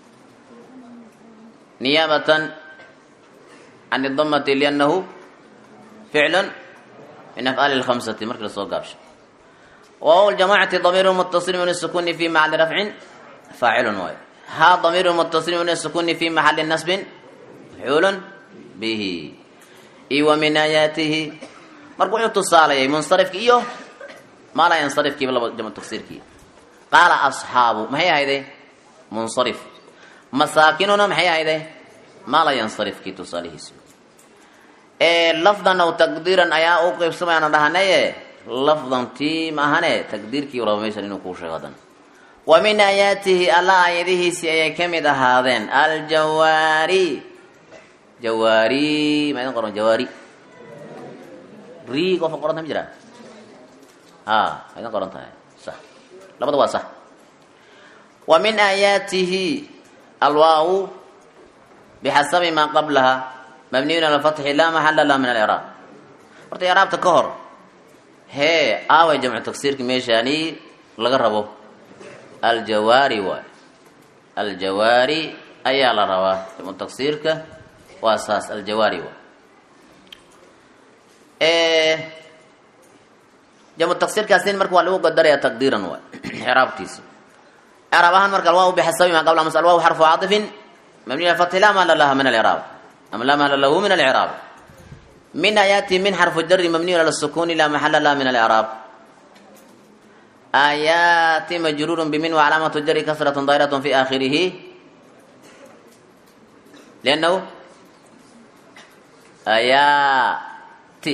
niyaabatan can اdamati liannahu ficlu min af'aali اlkhamsati markii lasoo gaabsho waw ljamacati damiiru mutaصil min sukuni fi maxali rafcin faacilun waay ha damiiru mutaصil min sukuni fi maxali nasbin mafcuulun bihi iyo wa min aayaatihi marka wuxuu tusaalayay munsarifki iyo maa laa yansarifkiiba laba jamcu tagsiirkii qaala asxaabu maxay ahayde munsarif masaakinuna maxay ahayde maa laa yansarifkii tusaalihiisi ee lafdan aw taqdiiran ayaa u qeybsamayaana dhahanaye lafdan tii ma ahane taqdiirkii raba meeshan inuu kuu sheego hadan wa min aayaatihi alla aayadihiisii ayay ka mid ahaadeen aljawaari jawaari ma idin qoran jawaari ri qofa qoranta ma jiraa ha ma idin qoran tahay sax labada waa sax wa min aayaatihi alwaawu bixasabi maa qablaha mabniyun ala fatxi laa maxala laha min alcraab horta icraabta ka hor hee aaway jamcu tagsiirka meeshaani laga rabo aljawaari waay aljawaari ayaa la rabaa jamcu tagsiirka waa saas aljawaari waay jamcu tagsiirkaasn marka waa lagu qadaraya taqdiiran waay icraabtiisa icraab ahaan marka alwaaw bixasabi maa qabla mas alwaaw xarfu caaطifin mabniy alfathi laa mahla laha min alcraab ama laa mahla lahu min alcraab min aayaati min xarfu jari mabniyu ala sukuni laa maxala laha min alcraab aayaati majruuru bimin wacalaamatu jari kasratu daahirat fi aakhirihi liannahu aayaati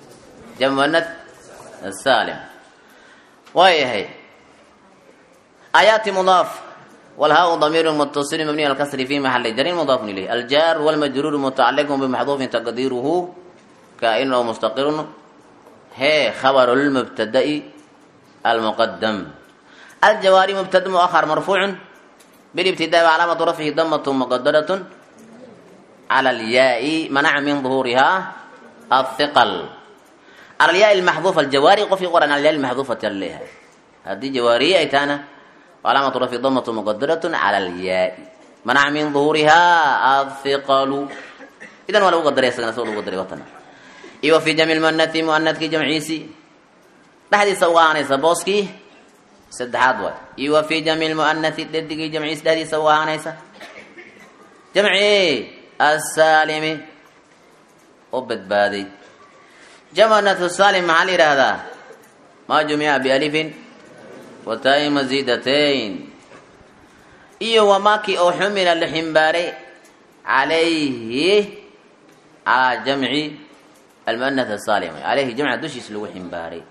jamwanad salim waayahay aayaati mudaaf walhaa damiiru mutaصil mabniy al kasri fi maxali jarin mudaafun ilayh aljar wاlmajruur mutacaliq bmaxduufin taqdiiruhu kaa'in oo mustaqirun hee khabaru lmubtada'i almuqadam aljawaari mubtada muahar marfuucu bilibtidaai calaamatu rafcihi damatu muqadaratun cala alyaai manaca min duhuurihaa athiqal cala alyaai almaxduufa aljawaari qofkii qoran alyaai almaxduufati ala leeyahay haddii jawaariye ay tahana calaamatu rafci damatu muqadaratun cala alyaai manaca min duhuurihaa athiqalu idan waa lagu qadaray isagana soo lagu qadaray watana iyo wa fii jamci lmuanati muanadkii jamciisi dhexdiisa uga ahaanaysa booskii saddexaad waay iyo wa fii jamci lmuanati dhadigii jamciisi dhexdiisa uga ahaanaysa jamci asaalimi oo badbaaday jamcanatu saalim maxaa la yidhaahdaa maa jumica bialifin wa taa-i masiidatayn iyo wamaakii oo xumila la ximbaaray calayhi calaa jamci almuanath asaalim caleyhi jamca dushiisa lagu ximbaaray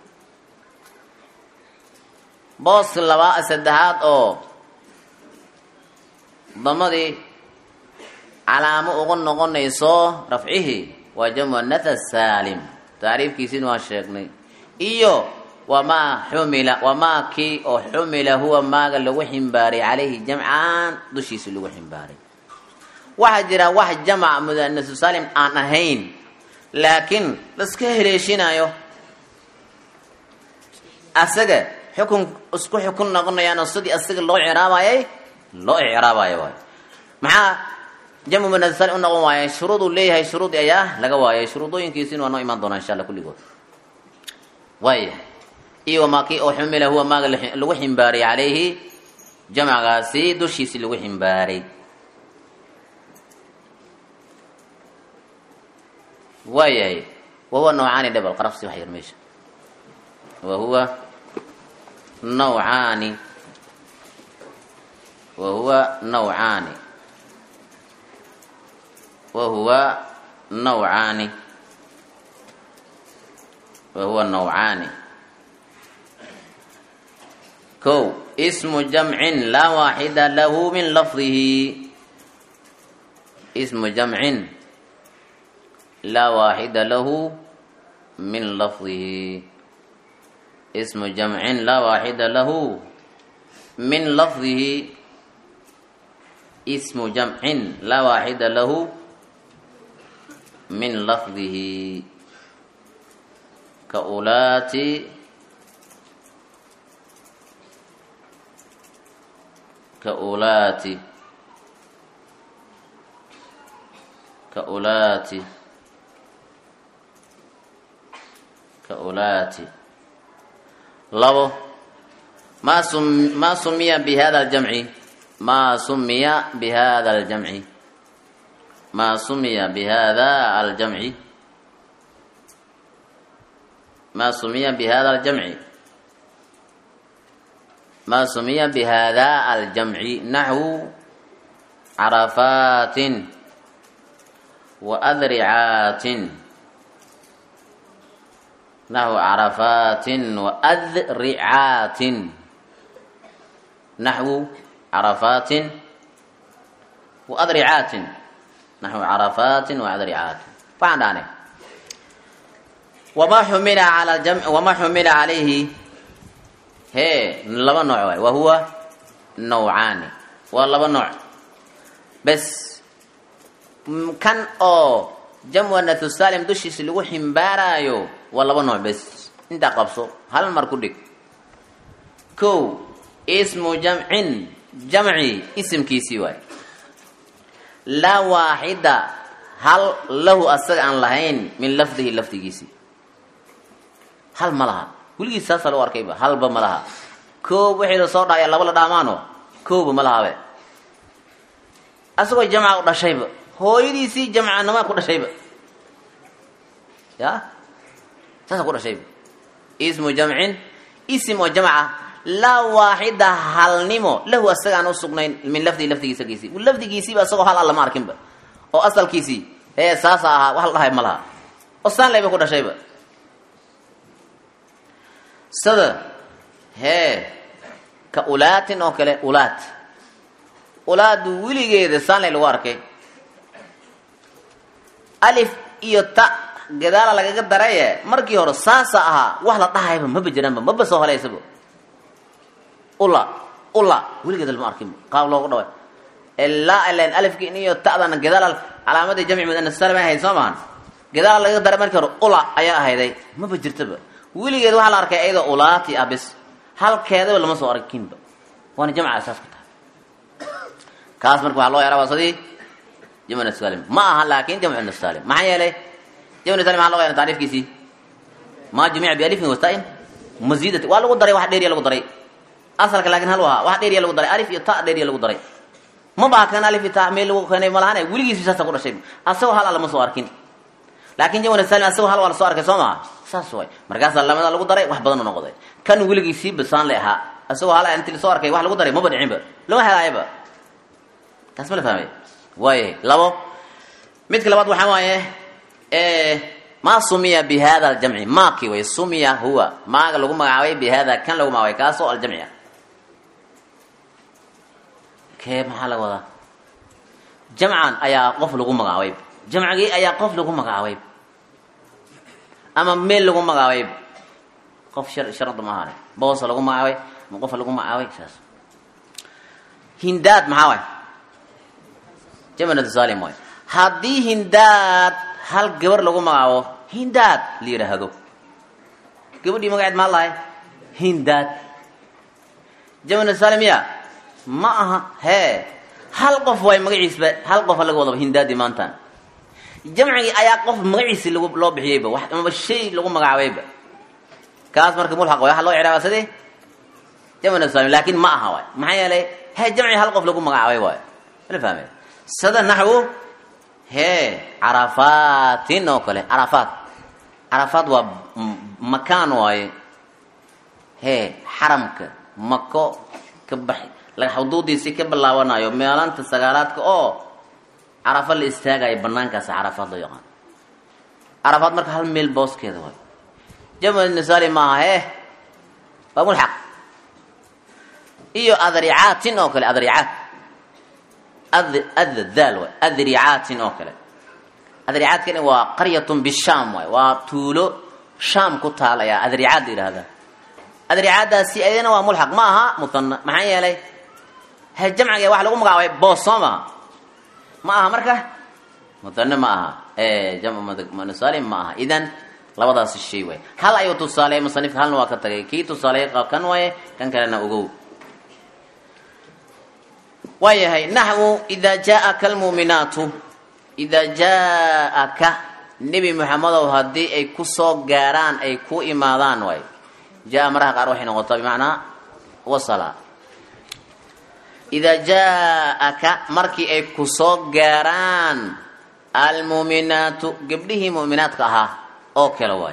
boos labaa saddexaad oo damadii calaamo ugu noqonayso rafcihii waa jammuanath asaalim tacriifkiisina waa sheegnay iyo wamaa xumila wamaa kii oo xumila huwa maaga lagu ximbaaray calayhi jamcan dushiisa lagu ximbaaray waxaa jira wax jamc muanasu saalim aan ahayn laakiin laska heleeshinayo asaga xukun isku xukun noqonayaanoo sidii asaga loo ciraabayay loo icraabayo waay maxaa jamcu muanasu saalim u noqon waaya shuruuduu leeyahay shuruudi ayaa laga waayay shuruudooyinkiisina waa noo imaan doonaa insha alla kulligood waaya iyo wamaa kii oo xumila huwa maaga lagu ximbaaray calayhi jamcgaasi dushiisi lagu ximbaaray waayahay wahuwa nawcaani dhebal qarabsi wax yar meesha wahuwa nawcaani wahuwa nawcaani wahuwa nawcaani wahuwa nawcaani ko ismu jamcin laa waaxida lahu min lafdihi ismu jamcin laa waaxida lahu min lafdihi ismu jamcin laa waaxida lahu min lafdihi ismu jamcin laa waaxida lahu min lafdihi ka ulaati ka ulaati ka ulaati kaulaati labo maa sum maa sumiya bihada aljamci maa sumiya bihada aljamci maa sumiya bihada aljamci maa sumiya bihada aljamci maa sumiya bihada aljamci naxwu carafaatin wa adricaatin naxwu carafaatin wa adricaatin naxwu carafaatin wa adricaatin naxwu carafaatin wa adricaatin waxaan dhahnay wamaa xumila ala jam wamaa xumila calayhi hee laba nooc waay wa huwa nawcaani waa laba nooc bes kan oo jamwanathu salim dushiisa lagu ximbaaraayo waa laba nooc bes intaa qabso hal mar ku dhig kow ismu jamcin jamci isimkiisii waay laa waaxida hal lahu asaga aan lahayn min lafdihi lafdigiisii hal ma laha weligiis saasa loo arkayba halba ma laha koob wixii la soo dhaaya laba la dhaamaano kooba ma lahabe asagoo jamca u dhashayba hooyadiisii jamcanamaa ku dhashayba ya saasa ku dhashayba ismu jamcin isim oo jamca laa waaxida halnimo lahu asaga aan usugnayn min lafdihi lafdigiisagiisii lafdigiisiiba asagoo hal alla ma arkinba oo asalkiisii hee saasa ahaa wax la dhahay ma laha oo saanlayba ku dhashayba sida hee ka ulaatin oo kale ulaat ulaadu weligeeda saanlay lagu arkay alif iyo ta gadaala lagaga daraye markii hore saasa ahaa wax la dhahayba maba jiraanba maba soo halaysaba ula ula weligeeda lama arkin qaab loogu dhaway ilaa ilan alifki iyo ta'dana gadaal calaamadii jamci mudanas salim ay ahayd soo maahan gadaal lagaga daray markii hore ula ayaa ahayday maba jirtaba weligeed waxaa la arkay ayadoo ulaati ah bis halkeedaba lama soo arkinba waana jamca asaas ku tahay kaas marka waxaa loo yaraa waa sidii jamcu salim ma aha laakin jamcu salim maxaa yeelay jamcu salim maxaa loo yaraa taariifkiisii ma jumica bialifin wastain mazidati waa lagu daray wax dheeriya lagu daray asalka laakin hal ahaa wax dheeriya lagu daray alif iyo ta dheeriya lagu daray ma baa kan alif iyo ta meel lagu keenay malahane weligiisi saasa ku dhashay asagoo hal lama soo arkin laakin jamcu salim asagoo hal waa la soo arkay soo maha saas way markaasaa lamada lagu daray wax badan u noqday kan weligiisii basaan le ahaa asagoo hal inti lasoo arkay wax lagu daray maba dhicinba lama helaayaba taas ma la fahmay waayahay labo midka labaad waxaa waaye ma sumiya bi hada aljamci maaki way sumiya huwa maaga lagu magacaabay bi hada kan lagu magacaabay kaasoo aljamci ah kee maxaa laga wadaa jamcan ayaa qof lagu magacaabay jamcigii ayaa qof lagu magacaabay ama meel lagu magacaabay qof shar sharada ma ahaane boosa lagu magacaabay ama qofa lagu magacaabay saas hindaad maxaa waay jamcu salim waay haddii hindaad hal gabar lagu magacaabo hindaad la yidhaahdo gabadhii magaceed maa lahay hindaad jamcu salim ya ma aha hee hal qof waay magaciisba hal qofa laga wadaba hindaadii maantaan jamcigii ayaa qof magaciisi lag loo bixiyeyba wax amaba shay lagu magacaabayba kaas marka mulxaq way waxa loo ciraaba sidii jamcu salim laakin ma aha waay maxaa yeelay hee jamci hal qof lagu magacaabay waay mala fahmay sida naxwu hee carafaatin oo kale carafaat carafaat waa makaan waaye hee xaramka mako ka bax xuduudiisii ka bilaabanayo meelanta sagaalaadka oo carafa la istaagayo banaankaasa carafaad loo yaqaan carafaad marka hal meel booskeeda waay jamcu nisaali maaha hee waa mulxaq iyo adricaatin oo kale adricaat addaal waay adricaatin oo kale adricaadkani waa qaryatun bishaam waay waa tuulo shaam ku taal ayaa adricaad la yidhahdaa adricaadaasi ayadana waa mulxaq ma aha muhana maxaa yeelay he jamciga waxa lagu magacaabay boos soo maha ma aha marka muhane ma aha jamcsalim ma aha idan labadaasi shay waay hal ayuu tusaaleeyay musanifka halna waa ka tagay kii tusaaleeyay kan waaye kan kalena ogow waayahay naxwu idaa jaaaka almuuminaatu idaa jaaaka nebi moxamedow haddii ay ku soo gaaraan ay ku imaadaan waay jaa maraha qaar waxay noqotaa bimacnaa wasala idaa jaaaka markii ay ku soo gaaraan almuuminaatu gabdhihii mu'minaadka ahaa oo kale waay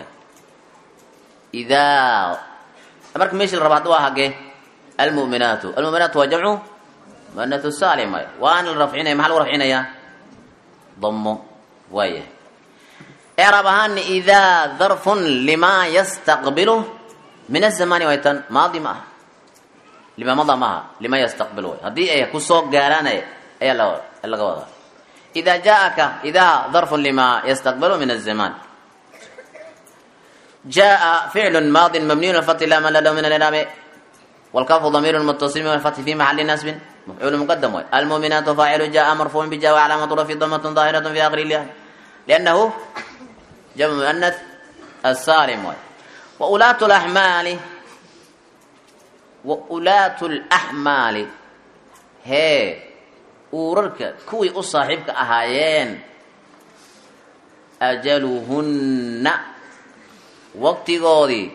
idaa marka meesha la raba hadda waa hagee almu'minaatu almu'minaatu waa jamcu muanathu salim waay waana la rafcinaya maxaa lagu rafcinayaa damo waaya ecraab ahaana idaa darfun limaa yastaqbilu min azamani way tan maadi ma aha lima mada maaha lima yastaqbilu way haddii ay kusoo gaaraan ayaa laga wadaa idaa jaaaka idaa darfun lima yastaqbilu min azaman jaa ficlu maadi mabniyu lfati la man lahu min aliraami والكاف ضمير متصل والفتح في محل نسب مفعول مقدم وي. المؤمنات فاعل جاء مرفوع بجاء وعلامة رفع ضمة ظاهرة في آخر الياء لأنه جمع مؤنث السالم وي. وأولاة الأحمال وأولاة الأحمال هي uurarka kuwii u saaxiibka ahaayeen ajaluhunna waqtigoodii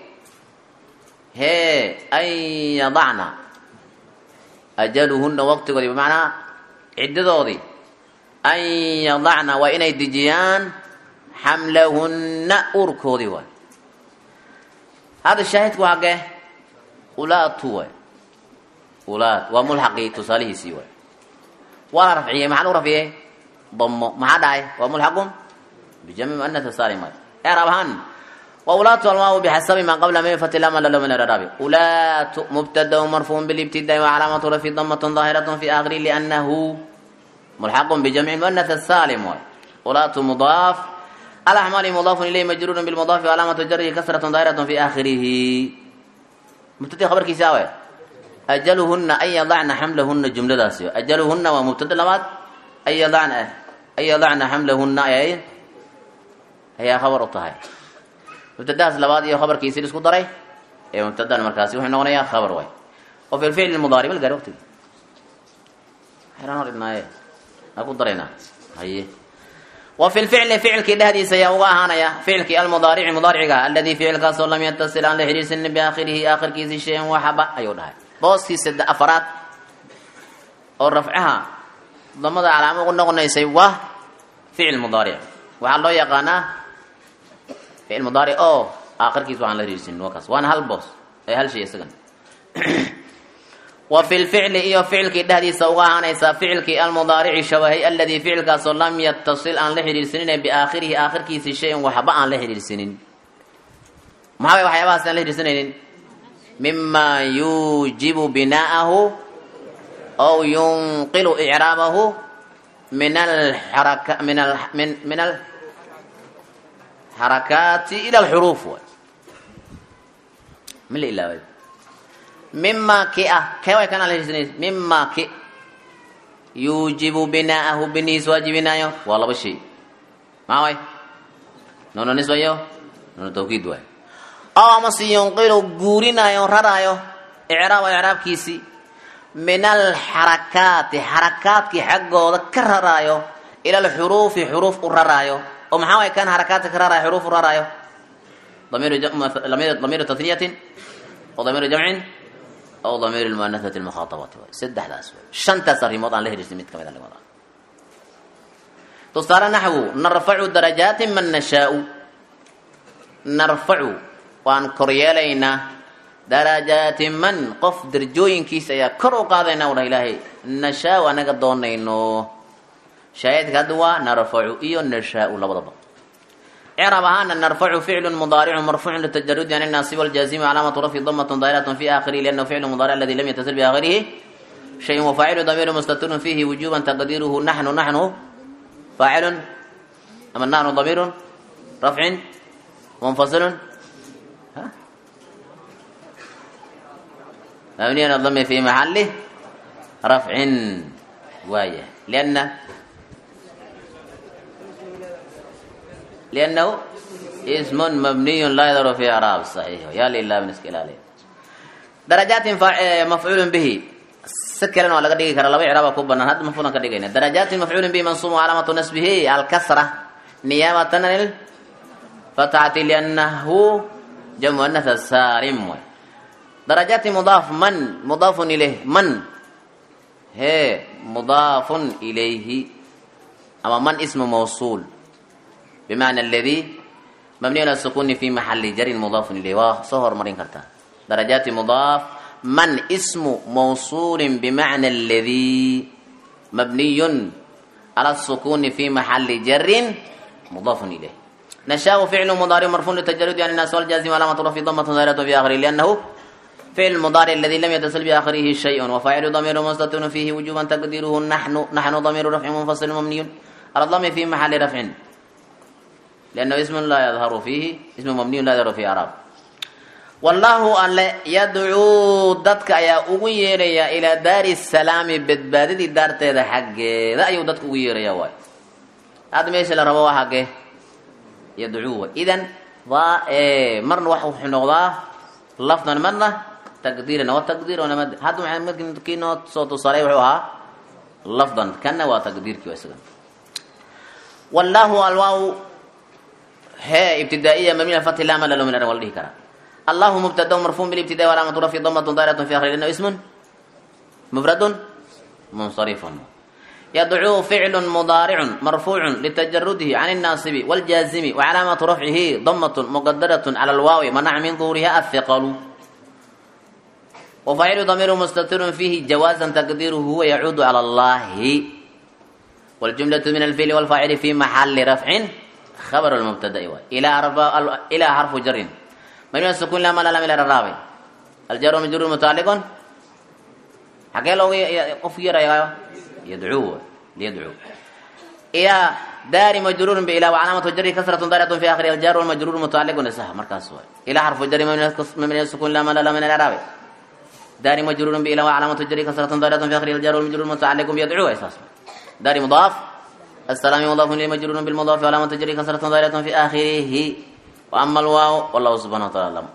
hee an yadacna ajaluhunna waqtigoodii bimacnaa ciddadoodii an yadacna waa inay dejiyaan xamlahunna uurkoodii waay hadda shaahidku waa hagee ulaatu waay ulaat waa mulxaqii tusaalihiisii waay waa la rafciyey maxaa lagu rafciyey damo maxaa dhacay waa mulxaqun bijami muanath salim waay eraab ahaan وولاة الماء بحسب ما قبل من فتح لما لله من الرابع ولاة مبتدا مرفوع بالابتداء وعلامة رفع ضمة ظاهرة في آخره لأنه ملحق بجمع المؤنث السالم ولاة مضاف الأحمال مضاف إليه مجرور بالمضاف وعلامة جره كسرة ظاهرة في آخره مبتدا خبر كيساوي أجلهن أن يضعن حملهن جملة داسيو أجلهن ومبتدا لمات أن يضعن أن يضعن حملهن أي هي خبر الطهي mubtadahaas labaad iyo khabarkiisi isku daray ee mubtadan markaasi wuxuu noqonayaa khabar way oo fi lficli mudaari mal gaari waqtigi xeraan hor idnaaye aa ku daraynaa haye wa fi lficli ficilkii dhehdiisa ayaa uga ahaanaya ficilkii almudaarici mudaariciga alladii ficilkaasoo lam yatasil aan la xidhiirsanin biaakhirihi aakhirkiisi shayan waxaba ayuu dhahay booskii sade afaraad oo rafcaha damada calaamo ugu noqonaysay waa ficil mudaaric waxaa loo yaqaanaa ficil mudaaric oo aakhirkiis waxaan la riirsin wakaas waana hal boos ee hal shay isagan wa fi lficli iyo ficilkii dhehdiisa uga ahaanaysaa ficilkii almudaarici shabahay aladii ficilkaasoo lam yatasil aan la xidhiirsanine biaakhirihi aakhirkiisi shayan waxba aan la xidhiirsanin maxaa way waxyaabahaas aan la xidhiirsanaynin mima yuujibu binaa'ahu aw yunqilu icraabahu min alxaraka min al min min al xarakaati ila alxuruuf waay ma la ilaaway mima ki ah kee way kana lahirsanay mima ki yuujibu binaa'ahu binihiis waajibinaayo waa laba shay maxaa way noono nisbayo noono tawkiid waay aw amase yunqilu guurinaayo raraayo icraab icraabkiisi min alxarakaati xarakaadkii xaggooda ka raraayo ila alxuruufi xuruuf u raraayo oo maxaa way kan harakaadka ka raraayo xuruuf u raraayo damiiru tatniyatin oo damiiru jamcin aw damiiru lmuanasati lmukhaatabati waay saddexdaas way shantaas arrimood aan la hiriirsin mid kamid a limada tusaale naxwu narfacu darajaatin man nashaau narfacu waan koryeelaynaa darajaati man qof darjooyinkiisa ayaa kor u qaadayna u dhah ilaahay nashaau anaga doonayno shaahidka hadda waa narfacu iyo nashaau labadaba icrab ahaana narfacu ficlu mudaaricu marfuucu litajarudi an naasib aljaazimi calaamatu rafci damatun daahiratun fi aakhirihi liannahu ficlu mudaaric aladi lam yatasil biaakhirihi shayun wafaacilu damiiru mustatirun fiihi wujuban taqdiiruhu naxnu naxnu faacilun ama naxnu damiirun rafcin munfasilun مبني على الضم في محل رفع وايه لأن لأنه اسم مبني لا يظهر في إعراب صحيح يا لله من اسكيل عليه درجات مفعول به سكرنا ولا قد كرا لبي إعراب كوبنا هذا مفعول قد جينا درجات مفعول به منصوب علامة نسبه الكسرة نيابة عن الفتحة لأنه جمع النث السالم درجات مضاف من مضاف إليه من هي مضاف إليه أما من اسم موصول بمعنى الذي مبني على السكون في محل جر مضاف إليه وصهر مرين كرتا درجات مضاف من اسم موصول بمعنى الذي مبني على السكون في محل جر مضاف إليه نشاء فعل مضارع مرفوع للتجرد يعني الناس والجازم علامة رفع ضمة ظاهرة في آخره لأنه فعل المضارع الذي لم يتصل بآخره شيء وفاعل ضمير مستتر فيه وجوبا تقديره نحن نحن ضمير رفع منفصل مبني على الضم في محل رفع لأنه اسم لا يظهر فيه اسم مبني لا يظهر فيه أعراب والله أن يدعو دتك يا أغيريا إلى دار السلام بدبادي دار تيدا حق ذا أيو دتك أغيريا واي هذا ميش اللي ربوا حقه يدعو إذن ضا إيه مرن وحو حنوضاه لفظا مرة تقديرا وتقدير ونمد هذا ممكن كينو صوت صريح وها لفظا كان وتقدير كي وسلم والله الواو هي ابتدائية مبنية فتح لا ملل من الأول كرا الله مبتدا مرفوع بالابتداء وعلامة رفعه ضمة ضارة في آخره لأنه اسم مفرد منصرف يدعو فعل مضارع مرفوع لتجرده عن الناصب والجازم وعلامة رفعه ضمة مقدرة على الواو منع من ظهورها الثقل وفاعل ضمير مستتر فيه جوازا تقديره هو يعود على الله والجملة من الفعل والفاعل في محل رفع khabar lmubtada'i waay ilaa arba ilaa xarfu jarin mamnuuc sukun lama lam ila raraabe aljaru majruur mutacalliqun xagee looga qof yaraya yadcuu liyadcuu ilaa daari majruurun biilaa wacalaamatu jari kasratun daariatun fi akhiri aljaru walmajruur mutacalliqun isah markaas waay ilaa xarfu jari mamnuuc sukun lama lam ila raraabe daari majruurun biilaa wacalaamatu jari kasratun daariatun fi akhiri aljaru walmajruur mutacalliqun biyadcuu isaas daari mudaaf السلام مضاف إليه مجرور بالمضاف وعلامة تجري كسرة ظاهرة في آخره وأما الواو والله سبحانه وتعالى